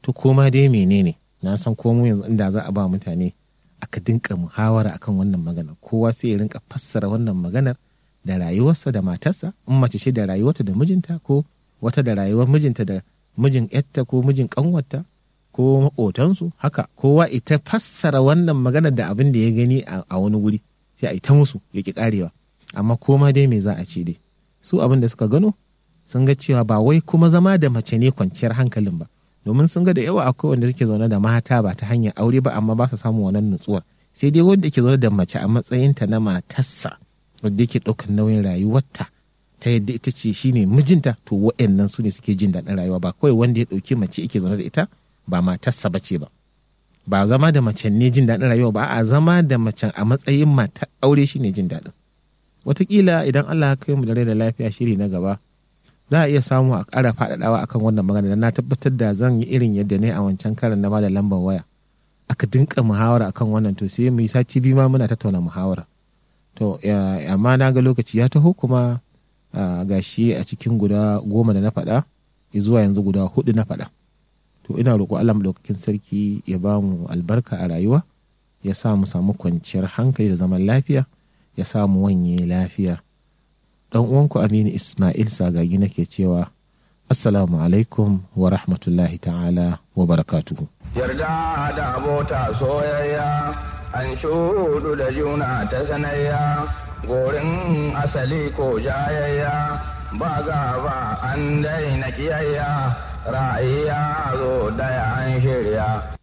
to koma dai menene na san komo yanzu inda za a ba mutane aka dinka muhawara akan wannan maganar kowa sai ya rinka fassara wannan maganar da rayuwarsa da matarsa in mace ce da rayuwarta da mijinta ko wata da rayuwar mijinta da mijin yatta ko mijin kanwarta ko maƙotansu haka kowa ita fassara wannan maganar da abin da ya gani a wani wuri sai a yi ta musu ya ki karewa amma koma dai me za a ce dai su abin da suka gano sun ga cewa ba wai kuma zama da mace ne kwanciyar hankalin ba domin sun ga da yawa akwai wanda suke zaune da mata ba ta hanyar aure ba amma ba su samun wannan nutsuwar sai dai wanda ke zaune da mace a matsayinta na matarsa wanda yake ɗaukar nauyin rayuwarta ta yadda ita ce shine mijinta to wa'annan su ne suke jin daɗin rayuwa ba kawai wanda ya ɗauki mace yake zaune da ita ba matarsa ba ce ba ba zama da macen ne jin daɗin rayuwa ba a zama da macen a matsayin matar aure shine jin daɗin wataƙila idan Allah ya kai mu da rai da lafiya shiri na gaba za a iya samu a ƙara faɗaɗawa akan wannan magana da na tabbatar da zan yi irin yadda ne a wancan karan na da lambar waya aka dinka muhawara akan wannan to sai mu yi sati biyu ma muna tattauna muhawara to amma na ga lokaci ya taho kuma ga shi a cikin guda goma da na faɗa zuwa yanzu guda hudu na faɗa to ina roƙo Allah madaukakin sarki ya ba mu albarka a rayuwa ya sa mu samu kwanciyar hankali da zaman lafiya ya sa mu wanye lafiya dan uwanku Aminu Ismail Sagagi nake cewa Assalamu alaikum wa rahmatullahi ta'ala wa barakatuhu. Yarda da abota soyayya an shudu da juna ta sanayya gorin asali ko jayayya ba gaba an daina kiyayya ra'ayya zo daya an shirya